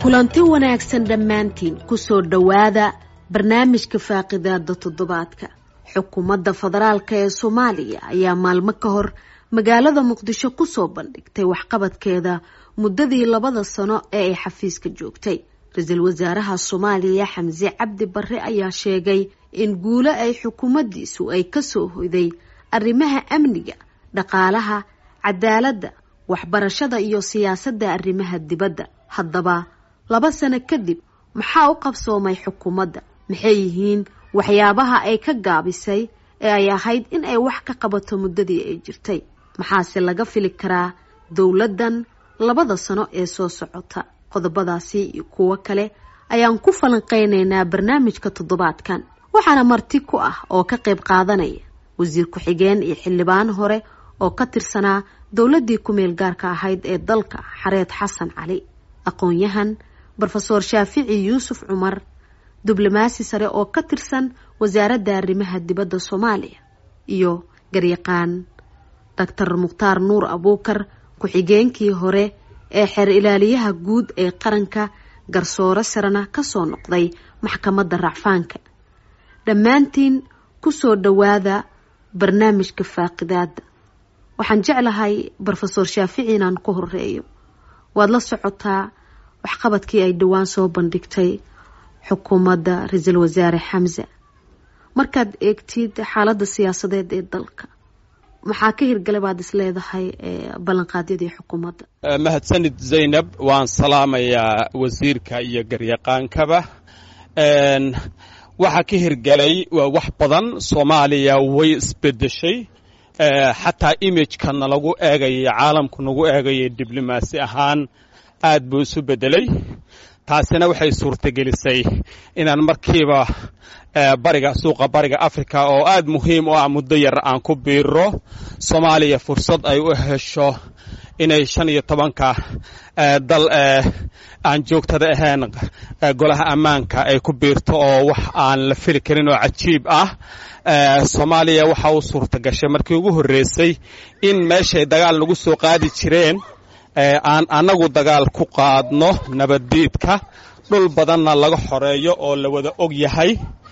kulanti wanaagsan dhammaantiin kusoo dhowaada barnaamijka faaqidaada toddobaadka xukuumadda federaalk ee soomaaliya ayaa maalmo ka hor magaalada muqdisho kusoo bandhigtay waxqabadkeeda muddadii labada sano ee ay xafiiska joogtay ra-iisul wasaaraha soomaaliya xamse cabdi barre ayaa sheegay in guulo ay xukuumaddiisu ay kasoo hoyday arrimaha amniga dhaqaalaha cadaaladda waxbarashada iyo siyaasadda arrimaha dibadda haddaba laba sano kadib maxaa u qabsoomay xukuumadda maxay yihiin waxyaabaha ay ka gaabisay ee ay ahayd in ay wax ka qabato muddadii ay jirtay maxaase laga fili karaa dowladdan labada sano ee soo socota qodobadaasi iyo kuwo kale ayaan ku falanqeynaynaa barnaamijka toddobaadkan waxaana marti ku ah oo ka qayb qaadanaya wasiir ku-xigeen iyo xildhibaan hore oo ka tirsanaa dowladdii ku-meel gaarka ahayd ee dalka xareed xasan cali aqoon-yahan rofeor shaafici yuusuf cumar diblomaasi sare oo ka tirsan wasaaradda arrimaha dibadda soomaaliya iyo garyaqaan doctor mukhtaar nuur abuukar ku-xigeenkii hore ee xeer ilaaliyaha guud ee qaranka garsoore sarena kasoo noqday maxkamadda racfaanka dhammaantiin kusoo dhowaada barnaamijka faaqidaada waxaan jeclahay rofeor shaafici inaan ku horeeyo waad la socotaa waxqabadkii ay dhowaan soo bandhigtay xukuumadda ra-iisul wasaare xamse markaad eegtid xaaladda siyaasadeed ee dalka maxaa ka hirgala baad is leedahay ballanqaadyadii xukuumadda mahadsanid zaynab waan salaamayaa wasiirka iyo garyaqaankaba waxaa ka hirgelay waa wax badan soomaaliya way isbedeshay xataa imagekana lagu eegayay caalamku nagu eegayay diblomaasi ahaan aad buu isu bedelay taasina waxay suurtagelisay inaan markiiba bariga suuqa bariga africa oo aad muhiim u ah muddo yar aan ku biiro soomaaliya fursad ay u hesho inay shan iyo tobanka dal aan joogtada ahayn golaha ammaanka ay ku biirto oo wax aan la fili karin oo cajiib ah soomaaliya waxa uu suurta gashay markii ugu horreysay in meeshay dagaal nagu soo qaadi jireen aan annagu dagaal ku qaadno nabaddiidka dhul badanna laga xoreeyo oo la wada og yahay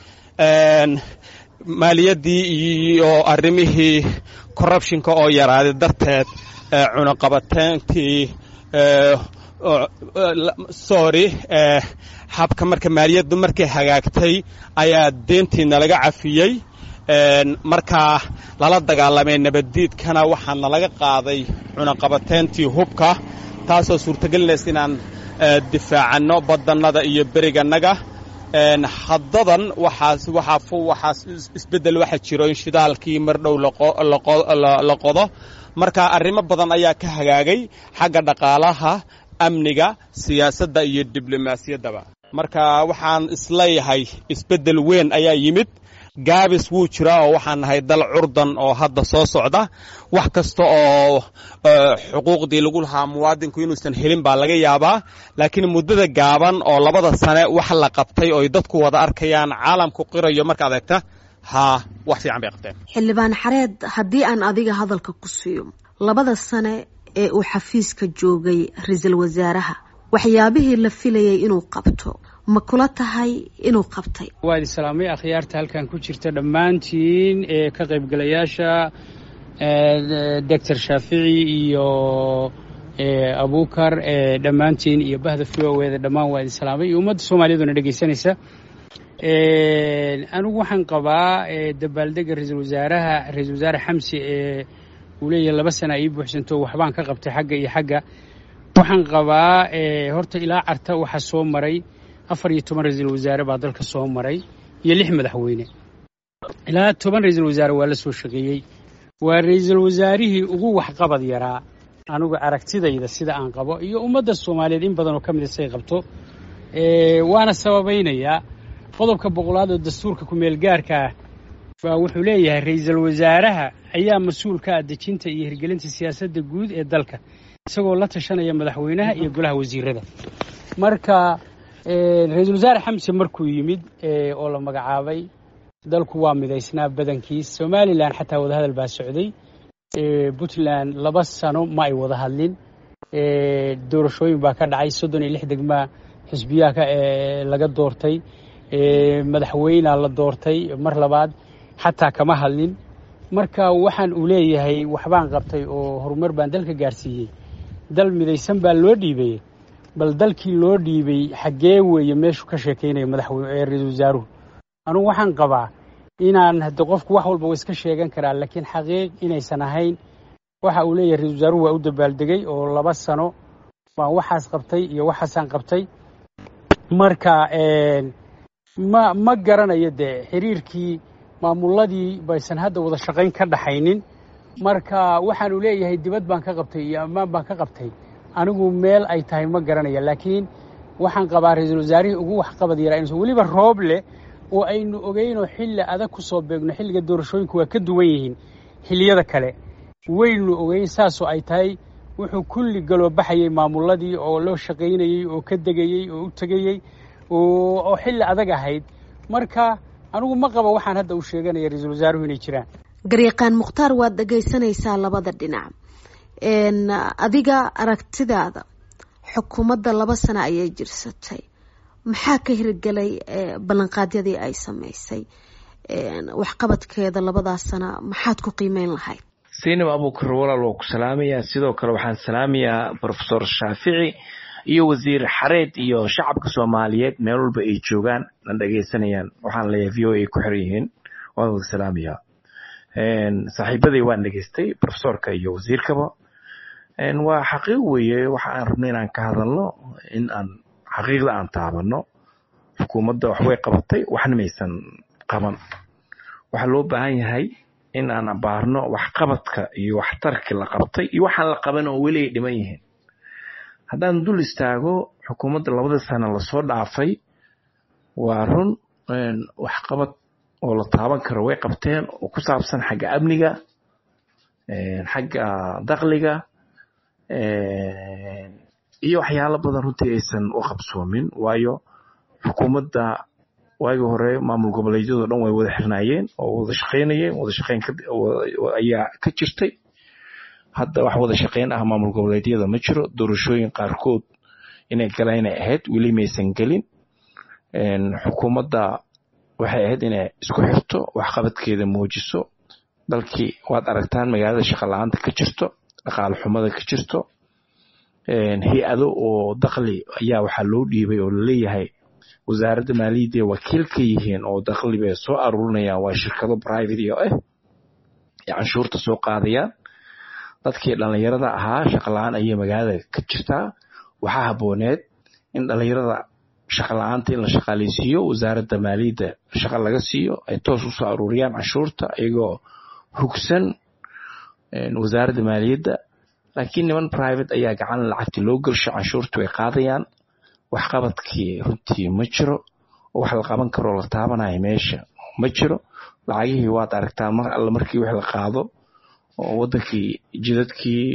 maaliyaddii iyo arrimihii corrubtionka oo yaraaday darteed cunaqabateentii sorry habka marka maaliyaddu markay hagaagtay ayaa deentiina laga cafiyey markaa lala dagaalamay nabaddiidkana waxaana laga qaaday cunaqabateentii hubka taasoo suurtagelinaysa inaan difaacanno badannada iyo berigannaga haddadan waxaas waxaa waxaas isbeddel waxa jiro in shidaalkii mar dhow la qodo marka arrimo badan ayaa ka hagaagay xagga dhaqaalaha amniga siyaasadda iyo diblomaasiyaddaba marka waxaan isleeyahay isbeddel weyn ayaa yimid gaabis wuu jiraa oo waxaan nahay dal curdan oo hadda soo socda wax kasta oo xuquuqdii lagu lahaa muwaadinku inuusan helin baa laga yaabaa laakiin muddada gaaban oo labada sane wax la qabtay oo dadku wada arkayaan caalamku qirayo markaad eegta haa wax fiican bay qabteen xildhibaan xareed haddii aan adiga hadalka ku siiyo labada sane ee uu xafiiska joogay ra-iisul wasaaraha waxyaabihii la filayay inuu qabto ma kula tahay inuu qabtay waad islaamay akhyaarta halkan ku jirta dhammaantiin ee ka qaybgalayaasha doctor shaafici iyo abuukar dhammaantiin iyo bahda v o eda dhammaan waa islaamay iyo ummadda soomaaliyaduna dhegaysanaysa anigu waxaan qabaa dabaaldega ra-iisul wasaaraha ra-iisul wasaare xamsi ee uu leeyahay laba sana ii buuxsanto waxbaan ka qabtay xagga iyo xagga waxaan qabaa horta ilaa carta waxaa soo maray afar iyo toban ra-iisul wasaare baa dalka soo maray iyo lix madaxweyne ilaa toban ra-iisul wasaare waa la soo shaqeeyey waa ra-iisul wasaarihii ugu waxqabad yaraa anigu aragtidayda sida aan qabo iyo ummadda soomaaliyeed in badan oo ka mida say qabto waana sababaynayaa qodobka boqolaad oo dastuurka ku-meel gaarka ah baa wuxuu leeyahay ra-iisul wasaaraha ayaa mas-uul ka ah dejinta iyo hirgelinta siyaasadda guud ee dalka isagoo la tashanaya madaxweynaha iyo golaha wasiirada marka ra-iisul wasaare xamse markuu yimid oo la magacaabay dalku waa midaysnaa badankiis somalilan xataa wadahadal baa socday puntland laba sano ma ay wada hadlin doorashooyin baa ka dhacay soddon iyo lix degmaa xisbiyaha laga doortay madaxweynea la doortay mar labaad xataa kama hadlin marka waxaan uu leeyahay waxbaan qabtay oo horumar baan dalka gaarsiiyey dal midaysan baa loo dhiibay bal dalkii loo dhiibay xaggee weeye meeshuu ka sheekaynaya madaxweyne ra-iisul wasaaruhu anugu waxaan qabaa inaan hadde qofku wax walba wa iska sheegan karaa laakiin xaqiiq inaysan ahayn waxa uu leeyahay ra-isul wasaaruhu waa u dabaaldegay oo laba sano baan waxaas qabtay iyo waxaasaan qabtay marka ma ma garanayo dee xiriirkii maamuladii baysan hadda wada shaqayn ka dhaxaynin marka waxaanu leeyahay dibad baan ka qabtay iyo ammaan baan ka qabtay anigu meel ay tahay ma garanaya laakiin waxaan qabaa ra-iisul wasaarihii ugu waxqabad yaraa inuusan weliba roob leh oo aynu ogeynoo xilli adag ku soo beegno xilliga doorashooyinku waa ka duwan yihiin xilliyada kale waynu ogeyn saasoo ay tahay wuxuu kulli galoo baxayey maamuladii oo loo shaqaynayey oo ka degayey oo u tegayey oo xilli adag ahayd marka anigu ma qaba waxaan hadda u sheeganaya ra-iisul wasaaruhu inay jiraan garyaqaan mukhtaar waad dhegaysanaysaa labada dhinac adiga aragtidaada xukuumadda laba sano ayay jirsatay maxaa ka hirgelay ballanqaadyadii ay samaysay waxqabadkeeda labadaas sana maxaad ku qiimeyn lahayd saynab abuukar walaal waa ku salaamayaa sidoo kale waxaan salaamayaa brofesor shaafici iyo wasiir xareed iyo shacabka soomaaliyeed meel walba ay joogaan na dhegaysanayaan waxaan leeyahay v o a ku xiran yihiin waan wada salaamayaa saaxiibaday waan dhegaystay brofesorka iyo wasiirkaba waa xaqiiq weeye waxa aan rabno inaan ka hadalno in aan xaqiiqda aan taabano xukuumadda waxbay qabatay waxna maysan qaban waxaa loo baahan yahay in aan abaarno waxqabadka iyo waxtarkii la qabtay iyo waxaan la qaban oo weli ay dhiman yihiin haddaan dul istaago xukuumadda labada sano lasoo dhaafay waa run waxqabad oo la taaban karo way qabteen oo ku saabsan xagga amniga xagga dakliga iyo waxyaalo badan runtii aysan u qabsoomin waayo xukuumadda waagii hore maamul goboleedyado dhan way wada xirnaayeen oo wada shaqaynayeen wada shaqayn ayaa ka jirtay hadda wax wada shaqayn ah maamul goboleedyada ma jiro doorashooyin qaarkood inay galaan inay ahayd weli maysan gelin xukuumadda waxay ahayd inay isku xirto waxqabadkeeda muujiso dalkii waad aragtaan magaalada shaqa la-aanta ka jirto dhaqaale xumada ka jirto hay-ado oo dakli ayaa waxaa loo dhiibay oo laleeyahay wasaaradda maaliyadda wakiil ka yihiin oo dakli bay soo aruurinayaan waa shirkado private iyo ah ee canshuurta soo qaadayaan dadkii dhallinyarada ahaa shaqa la-aan ayay magaalada ka jirtaa waxaa habooneed in dhallinyarada shaqa la-aanta in la shaqaaleysiiyo wasaaradda maaliyadda shaqa laga siiyo ay toos usoo aruuriyaan canshuurta iyagoo hugsan wasaaradda maaliyadda laakiin niman private ayaa gacan lacagti loo gelsho canshuurta way qaadayaan waxqabadkii runtii ma jiro oo wax la qaban karoo la taabanayo meesha ma jiro lacagihii waad aragtaan mar alle markii wax la qaado oo wadankii jidadkii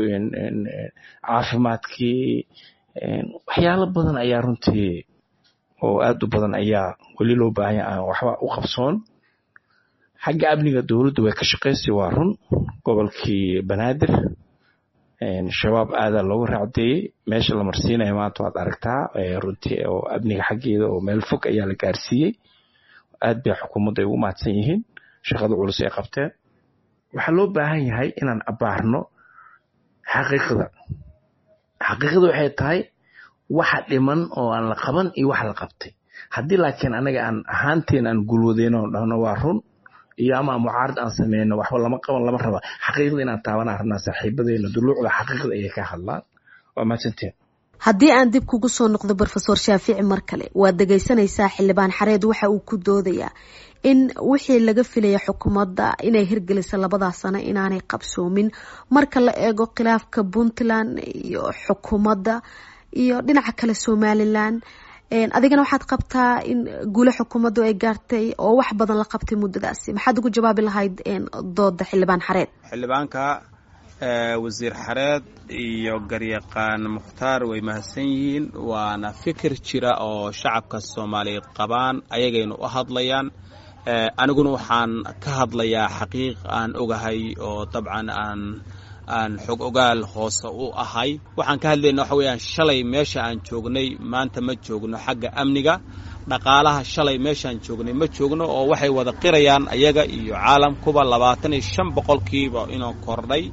caafimaadkii waxyaalo badan ayaa runtii oo aad u badan ayaa weli loo baahanya aan waxba u qabsoon xagga amniga dowladda way ka shaqaysay waa run gobolkii banaadir shabaab aadaa loogu raacdeeyey meesha la marsiinaya maanta waad aragtaa runtii oo amniga xaggeeda oo meel fog ayaa la gaarsiiyey aad bay xukuumadda ay ugu mahadsan yihiin shaqada culus ay qabteen waxaa loo baahan yahay inaan abaarno xaqiiqda xaqiiqda waxay tahay waxa dhiman oo aan la qaban iyo wax la qabtay haddii laakiin anaga aan ahaanteen aan gulwadeyno dhahno waa run iyo ama mucaarad aan sameyno waxba lama qaban lama raba xaqiiqda inaan taabanaan rabnaa saaxiibadeena duluucda xaqiiqda ayay ka hadlaan waa mahadsanteen haddii aan dib kugu soo noqdo brofesor shaafici mar kale waad dhegaysanaysaa xildhibaan xareed waxa uu ku doodayaa in wixii laga filaya xukuumadda inay hirgelisa labadaas sano inaanay qabsoomin marka la eego khilaafka puntland iyo xukuumadda iyo dhinaca kale somalilan adigana waxaad qabtaa in guule xukuumaddu ay gaartay oo wax badan la qabtay muddadaasi maxaad ugu jawaabi lahayd dooda xildhibaan xareed xildhibaanka wasiir xareed iyo garyaqaan mukhtaar way mahadsan yihiin waana fikir jira oo shacabka soomaaliyeed qabaan ayagaynu u hadlayaan aniguna waxaan ka hadlayaa xaqiiq aan ogahay oo dabcan aan aan xog ogaal hoose u ahay waxaan ka hadlayna waxa weeyaan shalay meesha aan joognay maanta ma joogno xagga amniga dhaqaalaha shalay meeshaan joognay ma joogno oo waxay wada qirayaan ayaga iyo caalamkuba labaatan iyo shan boqolkiiba inuu kordhay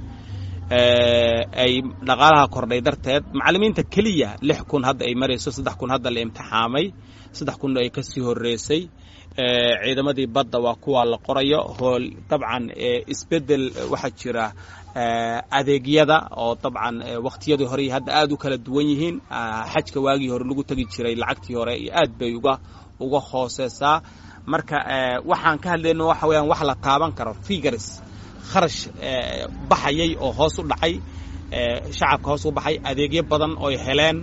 ay dhaqaalaha kordhay darteed macallimiinta keliya lix kun hadda ay marayso saddex kun hadda la imtixaamay saddex kun ay ka sii horreysay ciidamadii badda waa kuwa la qorayo hool dabcan isbeddel waxaa jira adeegyada oo dabcan wakhtiyadii hore hadda aad u kala duwan yihiin xajka waagii hore lagu tegi jiray lacagtii hore iyo aad bay uga uga hooseysaa marka waxaan ka hadlayno waxa weeyaan wax la taaban karo figures kharash baxayay oo hoos u dhacay shacabka hoos u baxay adeegyo badan ooy heleen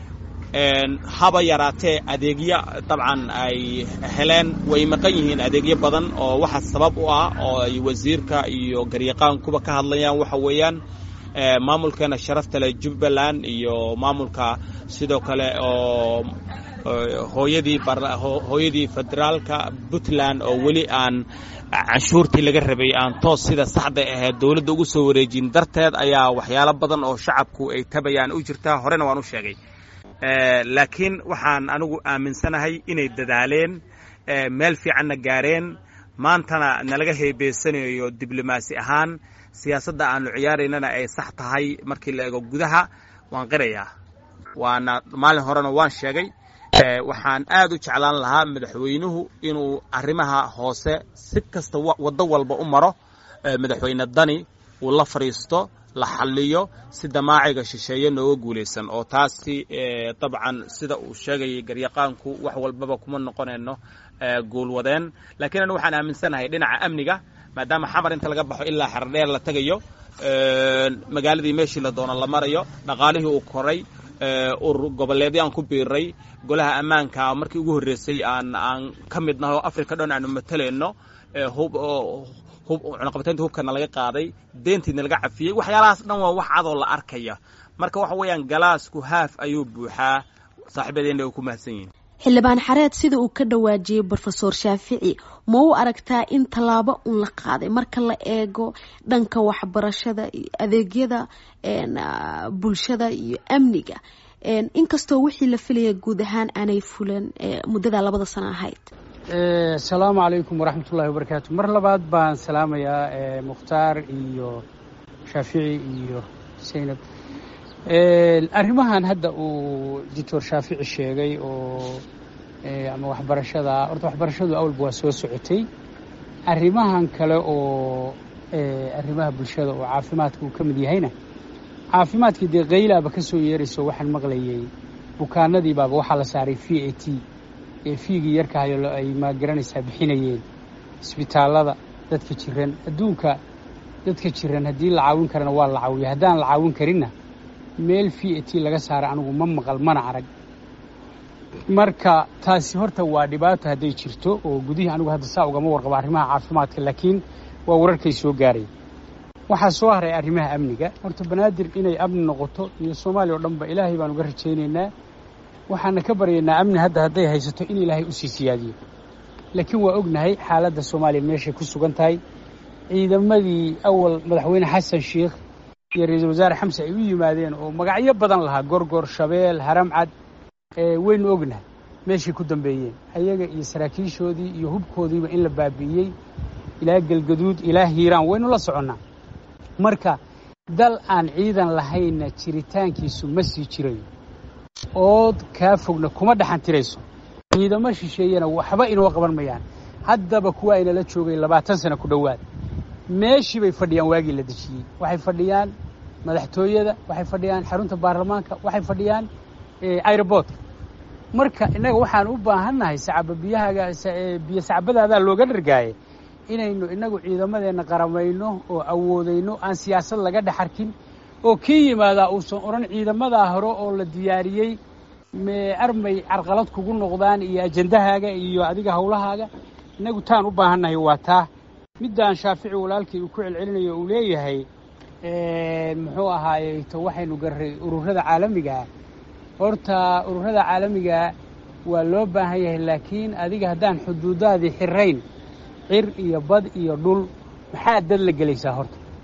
haba yaraatee adeegyo dabcan ay heleen way maqan yihiin adeegyo badan oo waxa sabab u ah oo ay wasiirka iyo garyaqaankuba ka hadlayaan waxa weeyaan maamulkeena sharafta leh jubbaland iyo maamulka sidoo kale oo hooyadii hooyadii federaalka puntland oo weli aan canshuurtii laga rabay aan toos sida saxda ahayd dowladda ugu soo wareejin darteed ayaa waxyaalo badan oo shacabku ay tabayaan u jirtaa horena waan u sheegay laakiin waxaan anigu aaminsanahay inay dadaaleen meel fiicanna gaareen maantana nalaga heebeysanayo diblomaasi ahaan siyaasadda aanu ciyaaraynana ay sax tahay markii la eego gudaha waan qirayaa waana maalin horena waan sheegay waxaan aad u jeclaan lahaa madaxweynuhu inuu arrimaha hoose si kasta waddo walba u maro madaxweyne dani uu la fadhiisto la xalliyo si damaaciga shisheeye nooga guulaysan oo taasi dabcan sida uu sheegayay garyaqaanku wax walbaba kuma noqonayno guulwadeen laakiin anigu waxaan aaminsanahay dhinaca amniga maadaama xamar inta laga baxo ilaa xardheer la tegayo magaaladii meeshii la doono la marayo dhaqaalihii uu koray urur goboleedyo aan ku biiray golaha ammaanka markii ugu horreysay aan aan ka mid naho africa dhan aanu matalayno hub cunaqabataynta hubkana laga qaaday deentiina laga cafiyey waxyaalahaas dhan waa wax cadoo la arkaya marka waxa weeyaan galaasku haaf ayuu buuxaa saaxiibadeena ay ku mahadsan yihiin xildhibaan xareed sida uu ka dhawaajiyey brofesor shaafici ma u aragtaa in tallaabo un la qaaday marka la eego dhanka waxbarashada iyo adeegyada bulshada iyo amniga inkastoo wixii la filaya guud ahaan aanay fulan muddada labada sano ahayd asalaamu calaykum waraxmatullahi wabarakaatu mar labaad baan salaamayaa mukhtaar iyo shaafici iyo saynab arrimahan hadda uu doctor shaafici sheegay oo ama waxbarashada horta waxbarashadu awalba waa soo socotay arrimahan kale oo arrimaha bulshada oo caafimaadka uu ka mid yahayna caafimaadkii dee qaylaaba ka soo yeerayso waxaan maqlayay bukaanadii baaba waxaa la saaray v a t ee fiigii yarkahayo ay magaranaysaa bixinayeen isbitaallada dadka jiran adduunka dadka jiran haddii la caawin karana waa la caawiya haddaan la caawin karinna meel v a t laga saara anigu ma maqal mana arag marka taasi horta waa dhibaato hadday jirto oo gudihii anigu hadda saa ugama warqabo arrimaha caafimaadka laakiin waa wararkay soo gaaray waxaa soo haray arrimaha amniga horta banaadir inay amni noqoto iyo soomaaliya oo dhanba ilaahay baan uga rajaynaynaa waxaana ka baryaynaa amni hadda hadday haysato in ilaahay usii siyaadiyo laakiin waa ognahay xaaladda soomaaliya meeshay ku sugan tahay ciidamadii awal madaxweyne xasan sheikh iyo ra-iisul wasaare xamse ay u yimaadeen oo magacyo badan lahaa gorgor shabeel haramcad waynu ognahay meeshay ku dambeeyeen ayaga iyo saraakiishoodii iyo hubkoodiiba in la baabi'iyey ilaa galgaduud ilaa hiiraan waynu la soconnaa marka dal aan ciidan lahaynna jiritaankiisu ma sii jirayo ood kaa fogna kuma dhaxantirayso ciidamo shisheeyana waxba inoo qaban mayaan haddaba kuwa aynala joogay labaatan sano ku dhowaad meeshii bay fadhiyaan waagii la dejiyey waxay fadhiyaan madaxtooyada waxay fadhiyaan xarunta baarlamaanka waxay fadhiyaan airoboortka marka innaga waxaan u baahannahay sacaba biyahaga biyo sacbadaadaa looga dhargaaye inaynu innagu ciidamadeenna qaramayno oo awoodayno aan siyaasad laga dhex arkin oo kii yimaadaa uusan odhan ciidamadaa hore oo la diyaariyey armay carqalad kugu noqdaan iyo ajendahaaga iyo adiga hawlahaaga innagu taan u baahannahay waa taa middaan shaafici walaalkii uu ku celcelinayo uu leeyahay muxuu ahaayey to waxaynu garray ururada caalamigaa horta ururada caalamigaa waa loo baahan yahay laakiin adiga haddaan xuduudaadii xirayn cir iyo bad iyo dhul maxaa dad la gelaysaa horta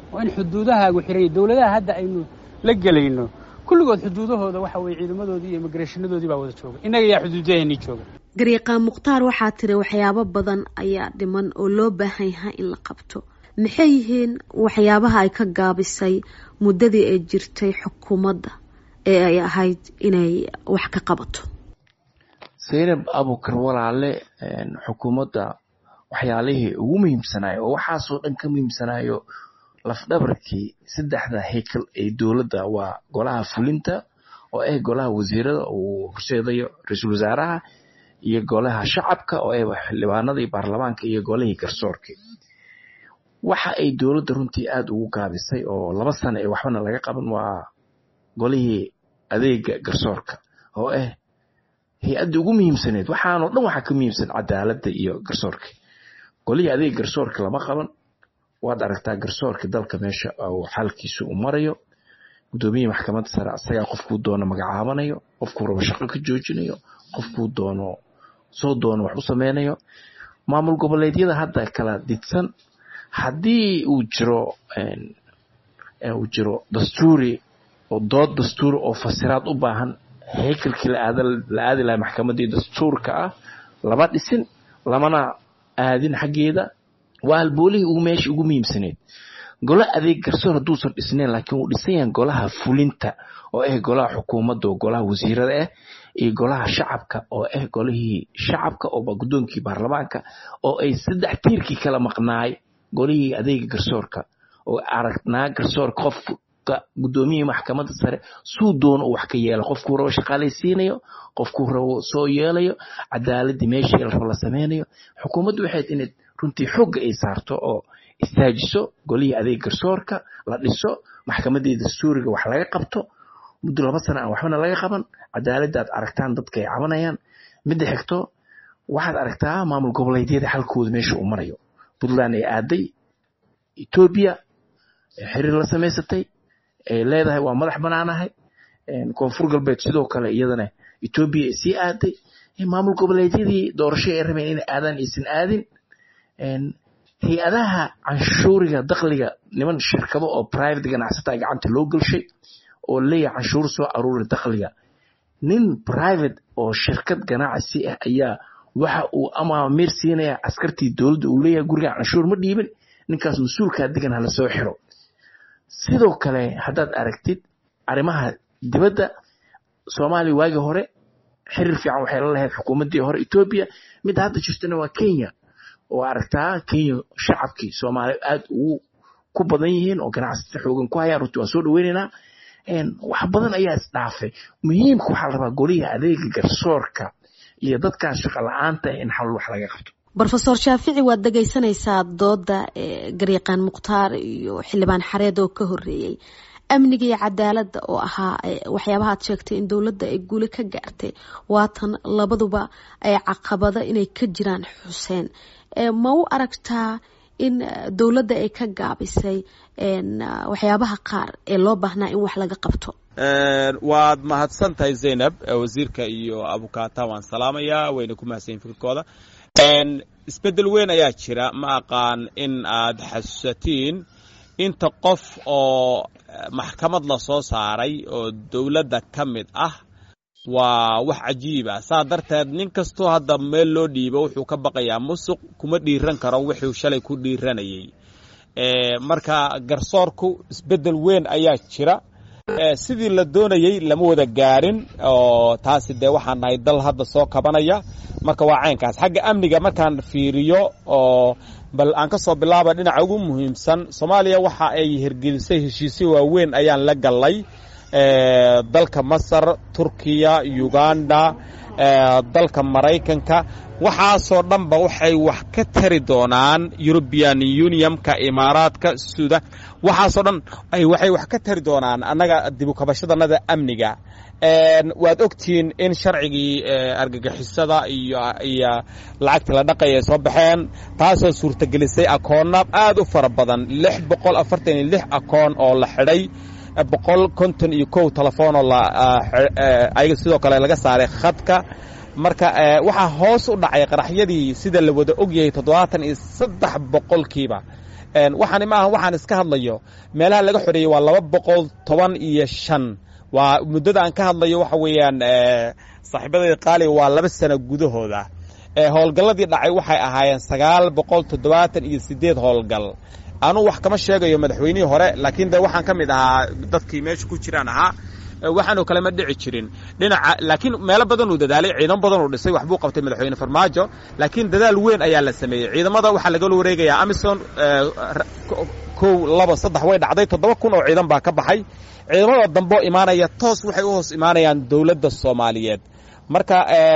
waa in xuduudahaagu xiran yahay dowladaha hadda aynu la gelayno kulligood xuduudahooda waxa weye ciidamadoodii iyo immigreshanadoodii baa wada jooga innaga yaa xuduudaheenii jooga garyaqaan mukhtaar waxaa tiri waxyaabo badan ayaa dhiman oo loo baahan yahay in la qabto maxay yihiin waxyaabaha ay ka gaabisay muddadii ay jirtay xukuumadda ee ay ahayd inay wax ka qabato saynab abukar walaale xukuumadda waxyaalihii ugu muhiimsanayo oo waxaasoo dhan ka muhiimsanayo lafdhabarkii saddexda hekel ee dowladda waa golaha fulinta oo ah golaha wasiirada uu horseedayo ra-iisul wasaaraha iyo golaha shacabka oo ah xildhibaanadii baarlamaanka iyo golihii garsoorka waxa ay dowladda runtii aada ugu gaabisay oo laba sano ee waxbana laga qaban waa golihii adeega garsoorka oo ah hay-adda ugu muhiimsaneed waxaanoo dhan waxaa ka muhiimsan cadaaladda iyo garsoorka golihii adeega garsoorka lama qaban waad aragtaa garsoorka dalka meesha uu xalkiisu u marayo gudoomiyihii maxkamadda sare asagaa qofkuu doono magacaabanayo qofkuu rabo shaqo ka joojinayo qofkuu doono soo doono wax u sameynayo maamul goboleedyada hadda kala didsan haddii uu jiro uu jiro dastuuri oo dood dastuuri oo fasiraad u baahan hekelkii la aadi laha maxkamaddii dastuurka ah lama dhisin lamana aadin xaggeeda waa halboolihii ugu meesha ugu muhiimsaneed golo adeeg garsoor hadduusan dhisnayn laakiin wuu dhisan yahan golaha fulinta oo ah golaha xukuumadda oo golaha wasiirada ah iyo golaha shacabka oo ah golihii shacabka oo guddoonkii baarlamaanka oo ay saddex tiirkii kala maqnaay golihii adeega garsoorka oo aragnaa garsoorka qofka guddoomiyihii maxkamadda sare suu doono uu wax ka yeela qofkuu rabo shaqaalaysiinayo qofkuu rabo soo yeelayo cadaaladii meeshii la rabo la sameynayo xukuumaddu waxayd inayd runtii xooga ay saarto oo istaajiso golihii adeeg garsoorka la dhiso maxkamaddii dastuuriga wax laga qabto muddo laba sana aan waxbana laga qaban cadaaladda aad aragtaan dadka ay cabanayaan midda xigto waxaad aragtaa maamul goboleedyada xalkooda meesha uu marayo puntland ay aaday etoobiya xiriir la samaysatay ay leedahay waa madax banaanahay koonfur galbeed sidoo kale iyadana etoobiya ay sii aaday maamul goboleedyadii doorasho ay rabeen inay aadaan aysan aadin hay-adaha canshuuriga dakliga niman shirkado oo private ganacsata gacanta loo gelshay oo leeyahay canshuur soo aruuri dakliga nin private oo shirkad ganacsi ah ayaa waxa uu amaamiir siinaya askartii dowladda uu leeyahay guriga canshuur ma dhiibin ninkaas mas-uulkaa degan hala soo xiro sidoo kale haddaad aragtid arrimaha dibadda soomaaliya waagii hore xiriir fiican waxay la lahayd xukuumaddii hore etoobiya midda hadda jirtana waa kenya oo aragtaa kenya shacabkii soomaaliya aada ugu ku badan yihiin oo ganacsata xoogan ku hayaan runtii waan soo dhaweynaynaa wax badan ayaa isdhaafay muhiimka waxaa la rabaa golihii adeega garsoorka iyo dadkan shaqo la-aanta in xal wax laga qabto rofeor shaafici waad dhegaysanaysaa dooda garyaqaan mukhtaar iyo xildhibaan xareed oo ka horeeyey amniga iyo cadaaladda oo ahaa waxyaabaha ad sheegtay in dowladda ay guuli ka gaartay waatan labaduba ay caqabado inay ka jiraan xuseen ma u aragtaa in dowladda ay ka gaabisay waxyaabaha qaar ee loo baahnaa in wax laga qabto waad mahadsan tahay zaynab wasiirka iyo abukaata waan salaamayaa wayna ku mahadsanyiin fikirkooda isbeddel weyn ayaa jira ma aqaan in aad xasuusatiin inta qof oo maxkamad la soo saaray oo dowladda ka mid ah waa wax cajiiba saa darteed nin kastoo hadda meel loo dhiibo wuxuu ka baqayaa musuq kuma dhiiran karo wuxuu shalay ku dhiiranayay marka garsoorku isbeddel weyn ayaa jira sidii la doonayey lama wada gaarin oo taasi dee waxaan nahay dal hadda soo kabanaya marka waa caynkaas xagga amniga markaan fiiriyo oo bal aan ka soo bilaaba dhinaca ugu muhiimsan soomaaliya waxa ay hirgelisay heshiisyo waaweyn ayaan la gallay dalka masar turkiya uganda dalka maraykanka waxaasoo dhanba waxay wax ka tari doonaan european unionka imaaraadka suda waxaasoo dhan waxay wax ka tari doonaan annaga dibukabashadanada amniga waad ogtihiin in sharcigii argagixisada iyo iyo lacagtii la dhaqaya ay soo baxeen taasoo suurtagelisay akoonna aad u fara badan lix boqol afartan iyo lix akoon oo la xidhay boqol konton iyo kow telefoonoo ayaga sidoo kale laga saaray khadka marka waxaa hoos u dhacay qaraxyadii sida la wada ogyahay toddobaatan iyo saddex boqolkiiba waxaani maaha waxaan iska hadlayo meelaha laga xoreeyey waa laba boqol toban iyo shan waa muddada aan ka hadlayo waxa weeyaan saaxiibadayda qaaliga waa laba sano gudahooda howlgalladii dhacay waxay ahaayeen sagaal boqol toddobaatan iyo siddeed howlgal anuu wax kama sheegayo madaxweynihii hore laakiin de waxaan ka mid ahaa dadkii meesha ku jiraan ahaa waxaanoo kale ma dhici jirin dhinaca laakiin meelo badan uu dadaalay ciidan badan uu dhisay waxbuu qabtay madaxweyne farmaajo laakiin dadaal weyn ayaa la sameeyey ciidamada waxaa lagala wareegayaa amison kow laba saddex way dhacday toddoba kun oo ciidan baa ka baxay ciidamada damboo imaanaya toos waxay u hoos imaanayaan dowladda soomaaliyeed marka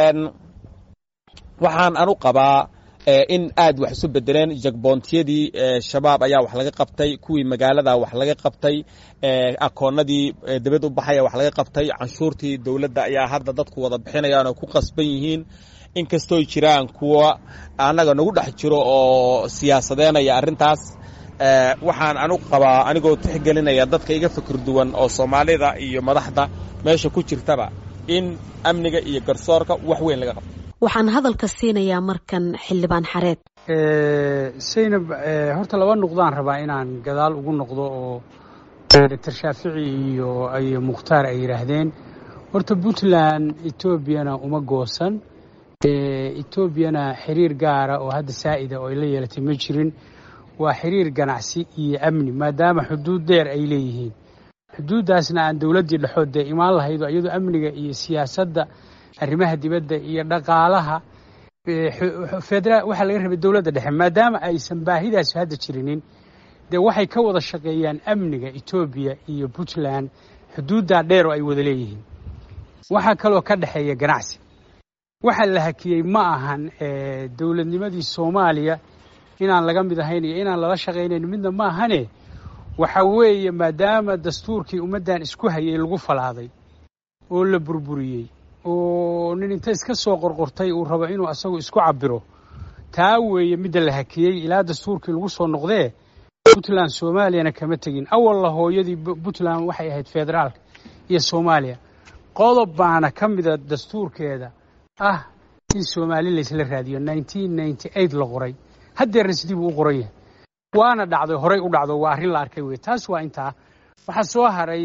waxaan anu qabaa in aad wax isu bedeleen jagboontiyadii shabaab ayaa wax laga qabtay kuwii magaalada wax laga qabtay akoonadii dibad u baxaya wax laga qabtay canshuurtii dowladda ayaa hadda dadku wada bixinayaan oo ku qasban yihiin inkastooy jiraan kuwa annaga nagu dhex jiro oo siyaasadeynaya arrintaas waxaan anu qabaa anigoo tixgelinaya dadka iga fikir duwan oo soomaalida iyo madaxda meesha ku jirtaba in amniga iyo garsoorka wax weyn laga qabto waxaan hadalka siinayaa markan xildhibaan xareed saynab horta laba nuqdaan rabaa inaan gadaal ugu noqdo oo doctor shaafici iyo iyo mukhtaar ay yidhaahdeen horta puntland etoobiyana uma goosan etoobiyana xiriir gaara oo hadda saa'ida oo ay la yeelatay ma jirin waa xiriir ganacsi iyo amni maadaama xuduud dheer ay leeyihiin xuduuddaasna aan dowladdii dhexood dee imaan lahaydo iyadoo amniga iyo siyaasadda arrimaha dibadda iyo dhaqaalaha federaal waxaa laga rabay dowladda dhexe maadaama aysan baahidaasi hadda jirinin dee waxay ka wada shaqeeyaan amniga etoobiya iyo puntland xuduuddaa dheer oo ay wada leeyihiin waxaa kaloo ka dhexeeya ganacsi waxa la hakiyey ma ahan dowladnimadii soomaaliya inaan laga mid ahayn iyo inaan lala shaqaynayn midna ma ahane waxa weeye maadaama dastuurkii ummaddan isku hayay lagu falaaday oo la burburiyey oo nin inta iska soo qorqortay uu rabo inuu asagu isku cabiro taa weeye midda la hakiyey ilaa dastuurkii lagu soo noqdee puntland soomaaliyana kama tegin awalla hooyadii puntland waxay ahayd federaalka iyo soomaaliya qodob baana ka mida dastuurkeeda ah in soomaali laysla raadiyo la qoray haddeerna sidii buu u qoran yahay waana dhacday horay u dhacdo waa arrin la arkay wey taas waa intaa waxaa soo haray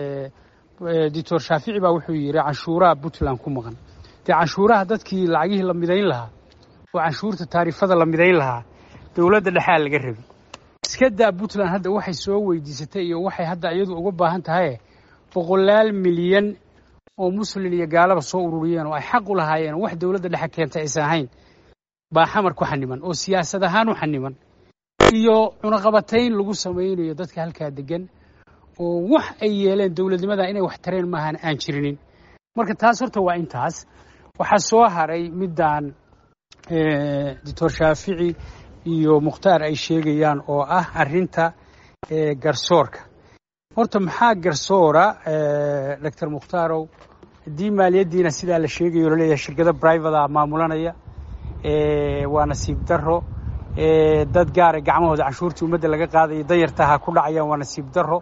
doctor shaafici baa wuxuu yidhi canshuuraha puntland ku maqan dee canshuuraha dadkii lacagihii la midayn lahaa oo canshuurta taarifada la midayn lahaa dowladda dhexaa laga rabi iska daa puntland hadda waxay soo weydiisatay iyo waxay hadda iyadu uga baahan tahay boqolaal milyan oo muslin iyo gaalaba soo ururiyeen oo ay xaq u lahaayeen wax dowladda dhexe keentay aysan ahayn baa xamar ku xaniman oo siyaasad ahaan u xaniman iyo cunaqabatayn lagu samaynayo dadka halkaa degan oo wax ay yeeleen dowladnimada inay wax tareen maahan aan jirinin marka taas horta waa intaas waxaa soo haray middan doctor shaafici iyo mukhtaar ay sheegayaan oo ah arrinta garsoorka horta maxaa garsoora doctor mukhtarow haddii maaliyaddiina sidaa la sheegayo laleeyahay shirkado brivata maamulanaya waa nasiib daro dad gaara gacmahooda canshuurtii ummadda laga qaadaya danyartaha ku dhacayaan waa nasiib daro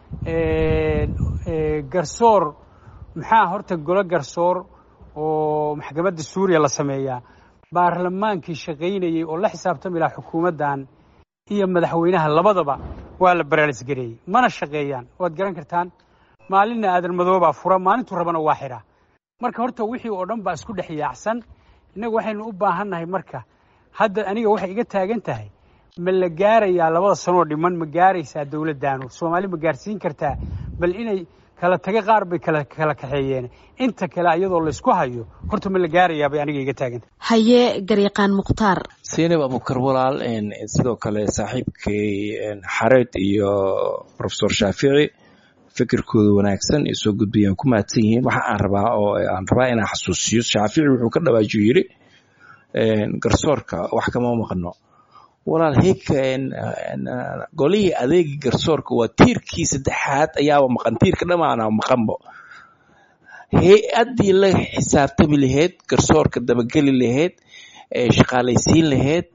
garsoor maxaa horta golo garsoor oo maxkamadda suuriya la sameeyaa baarlamaankii shaqaynayey oo la xisaabtami lahaa xukuumaddan iyo madaxweynaha labadaba waa la baraalisgareeyey mana shaqeeyaan waad garan kartaan maalinna aadan madoobaa fura maalintuu rabana waa xidhaa marka horta wixii oo dhan baa isku dhex yaacsan innagu waxaynu u baahannahay marka hadda aniga waxay iga taagan tahay ma la gaarayaa labada sanoo dhiman ma gaaraysaa dowladdaanu soomaali ma gaarsiin kartaa bal inay kala taga qaar bay kala kala kaxeeyeen inta kale iyadoo laysku hayo horta ma la gaarayaa bay aniga iga taagan tahay haye garyaqaan mukhtaar seynab abukar walaal sidoo kale saaxiibkay xareed iyo profesor shaafici fikirkooda wanaagsan ay soo gudbayaan ku mahadsan yihiin waxa aan rabaa oo aan rabaa inaan xasuusiyo shaafici wuxuu ka dhawaajiyo yidhi garsoorka wax kama maqno walaal heyka golihii adeegii garsoorka waa tiirkii saddexaad ayaaba maqan tiirka dhamaana maqanbo hay-addii la xisaabtami lahayd garsoorka dabageli lahayd shaqaalaysiin lahayd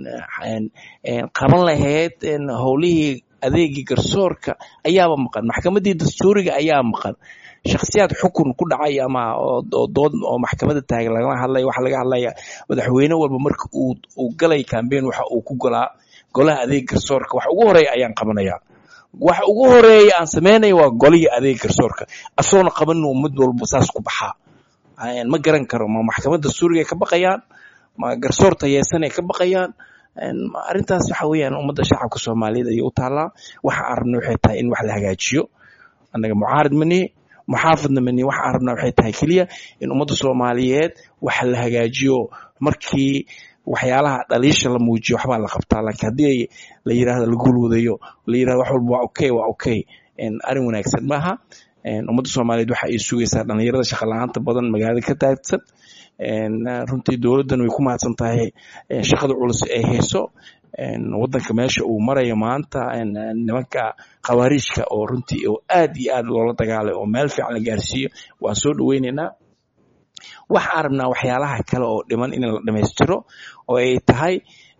qaban lahayd howlihii adeegii garsoorka ayaaba maqan maxkamaddii dastuuriga ayaa maqan shakhsiyaad xukun ku dhacay ama oo dood oo maxkamadda taagan lagala hadlaya waxaa laga hadlaya madaxweyne walba marka uu uu galay cambeyn waxa uu ku golaa golaha adeeg garsoorka wax ugu horeeya ayaan qabanayaa waxa ugu horeeya aan samaynaya waa golihii adeeg garsoorka asoona qabanin mid walba saas ku baxaa ma garan karo ma maxkamadda suuriga ka baqayaan ma garsoor tayeesanay ka baqayaan arrintaas waxa weeyaan ummadda shacabka soomaaliyeed ayay u taallaa waxa aan rabna waxay tahay in wax la hagaajiyo annaga mucaarid manihi muxaafidna manihi waxa aan rabna waxay tahay keliya in ummadda soomaaliyeed wax la hagaajiyo markii waxyaalaha dhaliisha la muujiyo waxbaa la qabtaa laakiin haddii la yidhahdo la gulwadayo la yidhahdo wax walba waa okay waa okay arrin wanaagsan maaha ummadda soomaaliyeed waxa ay sugaysaa dhalinyarada shaqa la-aanta badan magaalada ka taagsan runtii dowladdan way ku mahadsan tahay shaqada culus ay hayso waddanka meesha uu marayo maanta nimanka khawaariijka oo runtii oo aad iyo aad loola dagaalay oo meel fiican la gaarsiiyo waan soo dhoweynaynaa waxaan rabnaa waxyaalaha kale oo dhiman in la dhammaystiro oo ay tahay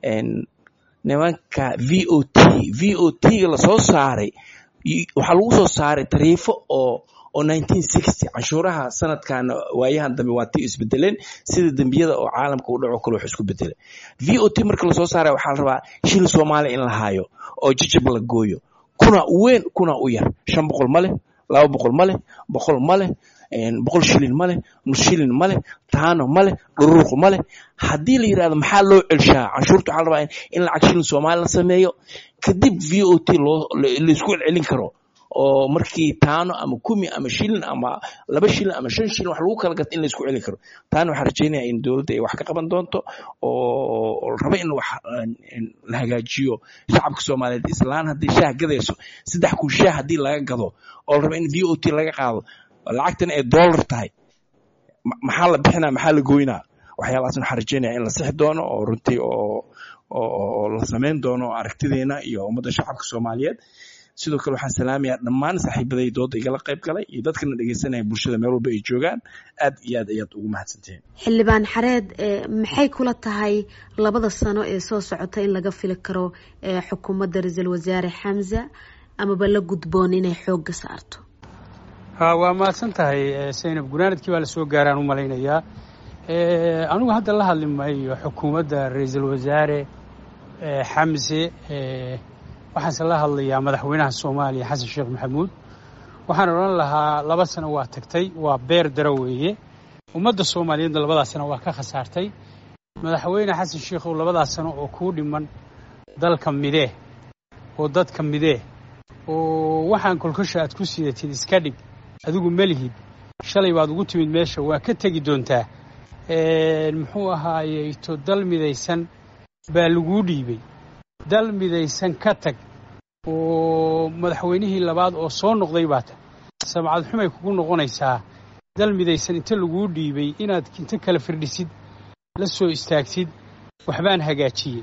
nimanka v o t v o t-ga lasoo saaray waxaa lagu soo saaray tariifo oo oo canshuuraha sanadkan waayahan dambe waa ti isbedeleen sida dembiyada oo caalamka u dhaco kale wax isku bedelay v o t marka lasoo saaray waxaa la rabaa shil soomaaliya in la haayo oo jijib la gooyo kuna u weyn kuna u yar shan boqol ma leh laba boqol ma leh boqol ma leh boqol shilin ma leh nus shilin ma leh taano ma leh dhuruuq ma leh haddii la yidhahdo maxaa loo celshaa canshuurta waxaa la rabaa in lacag shilin soomaali la sameeyo kadib v o t loo laisku celcelin karo oo markii taano ama kumi ama shilin ama laba shilin ama shan shilin wax lagu kala gato in laisku celin karo taana waxaan rajeynaya in dowladda ay wax ka qaban doonto oo raba in wax la hagaajiyo shacabka soomaaliyeed islaan haddii shaah gadayso saddex kun shaah haddii laga gado oo la raba in v o t laga qaado lacagtan ay dollar tahay maxaa la bixinaa maxaa la goynaa waxyaalahaas waxaan rajeynaya in la sixi doono oo runtii oo oo la samayn doono aragtideena iyo ummadda shacabka soomaaliyeed sidoo kale waxaan salaamayaa dhammaan saaxiibaday dooda igala qayb galay iyo dadkana dhegeysanaya bulshada meel walba ay joogaan aad iyo aad ayaad ugu mahadsantihiin xildhibaan xareed maxay kula tahay labada sano ee soo socota in laga fili karo xukuumadda ra-iisul wasaare xamza amaba la gudboon inay xoogga saarto waa mahadsan tahay saynab gunaanadkii baa lasoo gaaraan u malaynayaa anigu hadda la hadli maayo xukuumadda ra-iisul wasaare xamse waxaanse la hadlayaa madaxweynaha soomaaliya xasan sheekh maxamuud waxaan odhan lahaa laba sano waa tagtay waa beer daro weeye ummadda soomaaliyeedna labadaas sano waa ka khasaartay madaxweyne xasan sheekhow labadaas sano oo kuu dhiman dalka midee oo dadka midee oo waxaan kolkosha aad ku sidatid iska dhig adigu melihid shalay baad ugu timid meesha waa ka tegi doontaa muxuu ahaayey to dal midaysan baa laguu dhiibay dal midaysan ka tag oo madaxweynihii labaad oo soo noqday baa ta sabcad xumay kugu noqonaysaa dal midaysan inta laguu dhiibay inaad inta kala firdhisid la soo istaagtid waxbaan hagaajiyey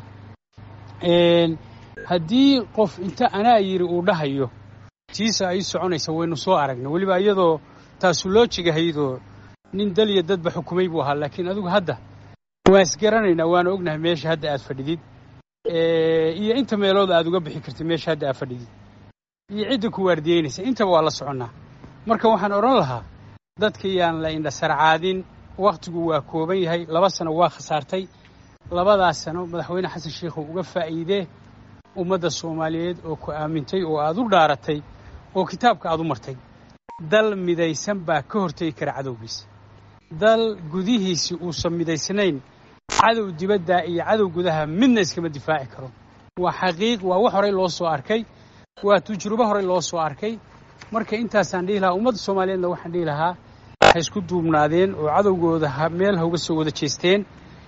haddii qof inta anaa yidhi uu dhahayo tiisa ay soconaysa waynu soo aragna weliba iyadoo taasu loo jigahaydoo nin dal iyo dadba xukumay buu ahaa laakiin adigu hadda waan isgaranaynaa waana ognahay meesha hadda aad fadhidid iyo inta meelood aad uga bixi kartid meesha hadda aad fadhidid iyo cidda ku waardiyeynaysa intaba waa la soconnaa marka waxaan odhan lahaa dadka yaan la indhasarcaadin wakhtigu waa kooban yahay laba sano waa khasaartay labadaas sano madaxweyne xasan sheikhow uga faa'iidee ummadda soomaaliyeed oo ku aamintay oo aad u dhaaratay oo kitaabka aad u martay dal midaysan baa ka hortegi kara cadowgiisa dal gudihiisi uusan midaysnayn cadow dibadda iyo cadow gudaha midna iskama difaaci karo waa xaqiiq waa wax horey loo soo arkay waa tujrubo horey loo soo arkay marka intaasaan dhihi lahaa ummadda soomaaliyeedna waxaan dhihi lahaa ha isku duubnaadeen oo cadowgooda meel ha uga soo wada jeesteen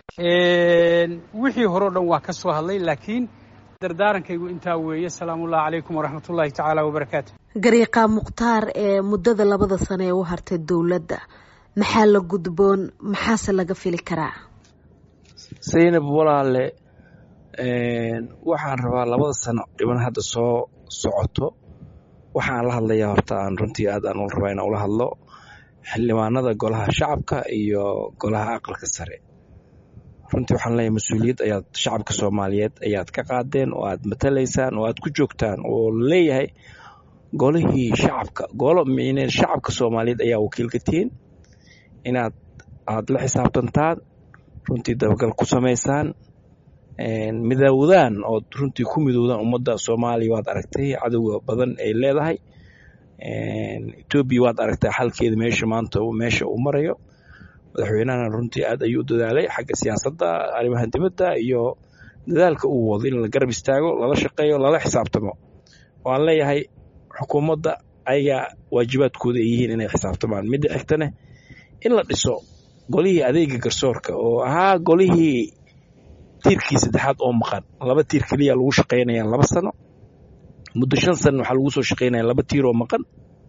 wixii horeo dhan waa ka soo hadlay laakiin dardaarankaygu intaa weeye asalaamullahi calaykum waraxmatullaahi tacaala wabarakaatu gariiqa mukhtaar ee muddada labada sano ee u hartay dowladda maxaa la gudboon maxaase laga fili karaa saynab walaale waxaan rabaa labada sano dhiban hadda soo socoto waxaan la hadlayaa horta aan runtii aad aan ula rabaa inaan ula hadlo xildhibaanada golaha shacabka iyo golaha aqalka sare runtii waxaan leeyahay mas-uuliyad ayaad shacabka soomaaliyeed ayaad ka qaadeen oo aad matalaysaan oo aad ku joogtaan oo leeyahay golihii shacabka golo micnee shacabka soomaaliyeed ayaa wakiil ka tihiin inaad aad la xisaabtantaan runtii dabagal ku samaysaan midoowdaan oo runtii ku midoowdaan ummadda soomaaliya waad aragtay cadowga badan ay leedahay etoobiya waad aragtaa xalkeeda meesha maanta meesha uu marayo madaxweynahana runtii aad ayuu u dadaalay xagga siyaasadda arrimaha dibadda iyo dadaalka uu wado in la garab istaago lala shaqeeyo lala xisaabtamo waan leeyahay xukuumadda ayagaa waajibaadkooda ay yihiin inay xisaabtamaan midda xigtane in la dhiso golihii adeega garsoorka oo ahaa golihii tiirkii saddexaad oo maqan laba tiir keliya lagu shaqaynaya laba sano muddo shan sana waxaa lagu soo shaqaynaya laba tiir oo maqan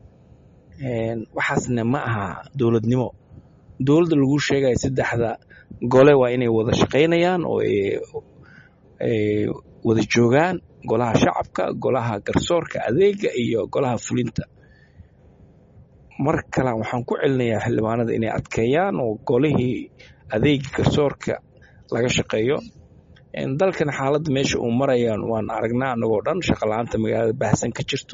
waxaasna ma aha dowladnimo dowladda lagu sheegaya saddexda gole waa inay wada shaqaynayaan oo ay wada joogaan golaha shacabka golaha garsoorka adeega iyo golaha fulinta mar kale waxaan ku celinayaa xildhibaanada inay adkeeyaan oo golihii adeega garsoorka laga shaqeeyo dalkan xaaladda meesha uu marayaan waan aragnaa anagoo dhan shaqala-aanta magaalada baahsan ka jirto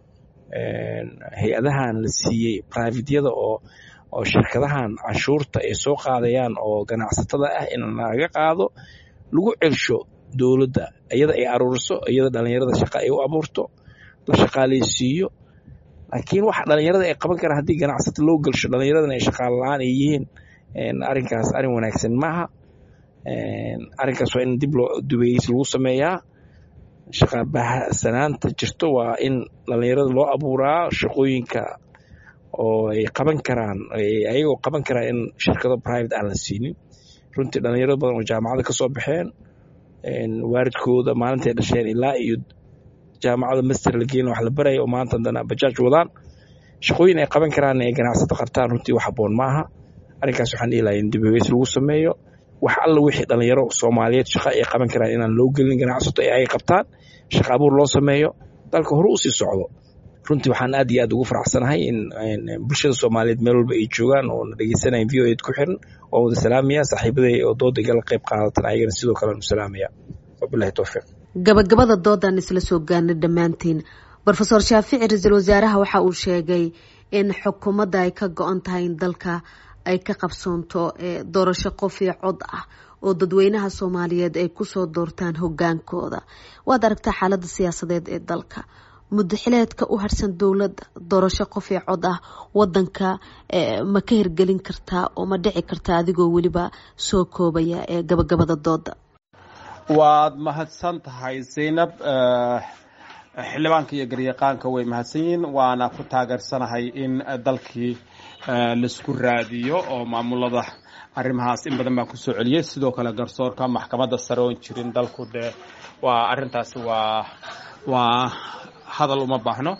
hay-adahan la siiyey privatyada oo oo shirkadahan canshuurta ay soo qaadayaan oo ganacsatada ah in laga qaado lagu celsho dowladda iyada ay aruuriso iyada dhalinyarada shaqa ay u abuurto la shaqaaleysiiyo laakiin waxa dhalinyarada ay qaban karaan haddii ganacsata loo gelsho dhalinyaradana ay shaqaalo la-aan ay yihiin arrinkaas arrin wanaagsan maaha arrinkaas waa in dib loo dubeys lagu sameeyaa shaqabahsanaanta jirto waa in dhalinyarada loo abuuraa shaqooyinka oo ay qaban karaan ayagoo qaban karaan in shirkado private aan la siinin runtii dhalinyaro badan oo jaamacada ka soo baxeen waaridkooda maalintay dhasheen ilaa iyo jaamacada master la geelin wax la baraya oo maanta haddana bajaaj wadaan shaqooyin ay qaban karaan ay ganacsato qartaan runtii wax habboon maaha arrinkaas waxaan dhihi lahaa in dibeweys lagu sameeyo wax alla wixii dhalinyaro soomaaliyeed shaqa ay qaban karaan inaan loo gelin ganacsato ee ay qabtaan shaqa abuur loo sameeyo dalka hore u sii socdo runtii waxaan aad iyo aad ugu faraxsanahay in bulshada soomaaliyeed meel walba ay joogaan oo na dhegeysanaya v o ed ku xiran waan wada salaamaya saaxiibaday oo dooda igala qayb qaadatan ayagana sidoo kale u salaamaya wabilahi towfiiq gabagabada doodaan isla soo gaarnay dhammaantiin rofeor shaafici ra-iisul wasaaraha waxa uu sheegay in xukuumadda ay ka go-an tahay in dalka ay ka qabsoonto doorasho qof iyo cod ah oo dadweynaha soomaaliyeed ay kusoo doortaan hogaankooda waad aragtaa xaalada siyaasadeed ee dalka mudaxileedka u harsan dowladda doorasho qof iyo cod ah wadanka ma ka hirgelin kartaa oo ma dhici kartaa adigoo weliba soo koobaya ee gabagabada dooda waad mahadsan tahay zaynab xildhibaanka iyo garyaqaanka way mahadsan yihiin waana ku taageersanahay in dalkii laisku raadiyo oo maamulada arrimahaas in badan baan kusoo celiyey sidoo kale garsoorka maxkamadda sare oon jirin dalku dee waa arrintaasi waa waa hadal uma baahno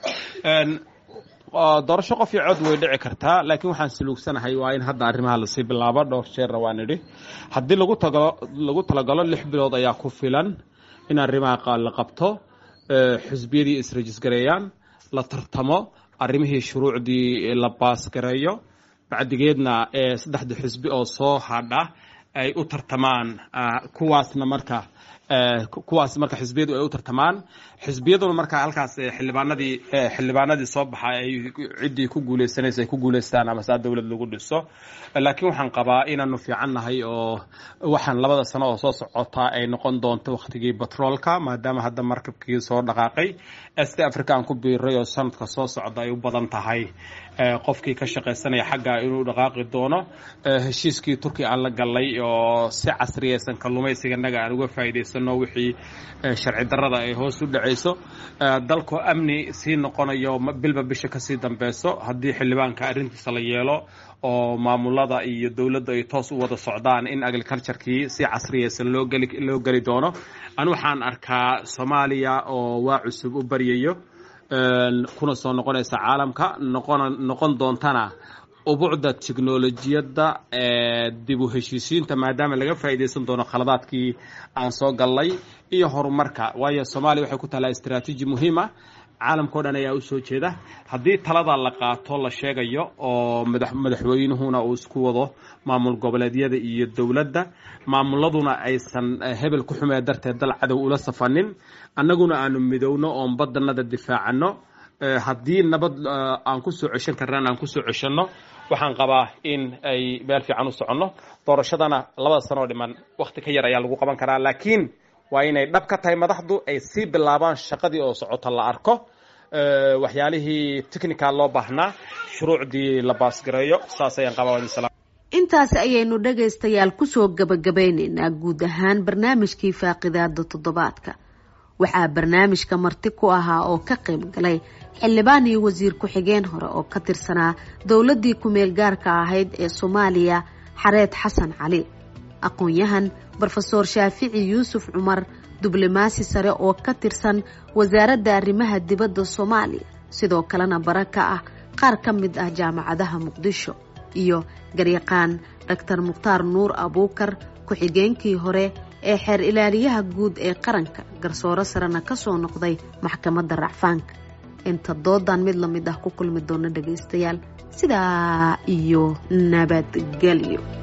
doorasho qof iyo cod way dhici kartaa laakiin waxaan saluugsanahay waa in hadda arrimaha lasii bilaabo dhowr jeerna waan idhi haddii lagu tagalo lagu talagalo lix bilood ayaa ku filan in arrimaha la qabto xisbiyadii israjisgareeyaan la tartamo arrimihii shuruucdii la baasgareeyo bacdigeedna saddexda xisbi oo soo hadha ay u tartamaan kuwaasna marka kuwaas marka xisbiyadu ay u tartamaan xisbiyaduna marka halkaas xildhibaanadii xildhibaanadii soo baxa ay ciddii ku guuleysanaysa ay ku guuleystaan ama saa dowlad lagu dhiso laakiin waxaan qabaa inaanu fiican nahay oo waxaan labada sano oo soo socota ay noqon doonto waktigii batroolka maadaama hadda markabkii soo dhaqaaqay est africa aan ku biiray oo sanadka soo socda ay u badan tahay qofkii ka shaqaysanaya xagga inuu dhaqaaqi doono heshiiskii turkiya aan la galay oo si casriyaysan kalluumaysiga naga aan uga faa'iidaysano wixii sharci darrada ay hoos u dhacayso dalkoo amni sii noqonayo bilba bisha kasii dambeyso haddii xildhibaanka arrintiisa la yeelo oo maamulada iyo dowladda ay toos u wada socdaan in agriculturekii si casriyaysan loo geli loo geli doono anu waxaan arkaa soomaaliya oo waa cusub u baryayo kuna soo noqonaysa caalamka noqon noqon doontana ubucda teknolojiyadda dib u heshiisiinta maadaama laga faa'iidaysan doono khaladaadkii aan soo gallay iyo horumarka waayo soomaaliya waxay ku taallaa istraatiiji muhiima caalamkao dhan ayaa u soo jeeda haddii talada la qaato la sheegayo oo madaxweynuhuna uu isku wado maamul goboleedyada iyo dowladda maamuladuna aysan hebel ku xumee darteed dal cadow ula safanin annaguna aanu midowno oon badanada difaacano haddii nabad aan ku soo ceshan karnaan aan kusoo ceshanno waxaan qabaa in ay meel fiican u soconno doorashadana labada sanoo dhiman wakti ka yar ayaa lagu qaban karaa laakiin waa inay dhab ka tahay madaxdu ay sii bilaabaan shaqadii oo socota la arko waxyaalihii technical loo baahnaa shuruucdii la baasgareeyo saas ayaan qabaa intaasi ayaynu dhagaystayaal kusoo gabagabeyneynaa guud ahaan barnaamijkii faaqidaada toddobaadka waxaa barnaamijka marti ku ahaa oo ka qayb galay xildhibaan iyo wasiir ku-xigeen hore oo ka tirsanaa dowladdii ku-meel gaarka ahayd ee soomaaliya xareed xasan cali aqoon-yahan brofeor shaafici yuusuf cumar diblomaasi sare oo ka tirsan wasaaradda arrimaha dibadda soomaaliya sidoo kalena bara ka ah qaar ka mid ah jaamacadaha muqdisho iyo garyaqaan doctor mukhtaar nuur abuukar ku-xigeenkii hore ee xeer ilaaliyaha guud ee qaranka garsooro sarena kasoo noqday maxkamadda racfaanka inta doodan mid lamid ah ku kulmi doona dhagaystayaal sidaa iyo nabadgelyo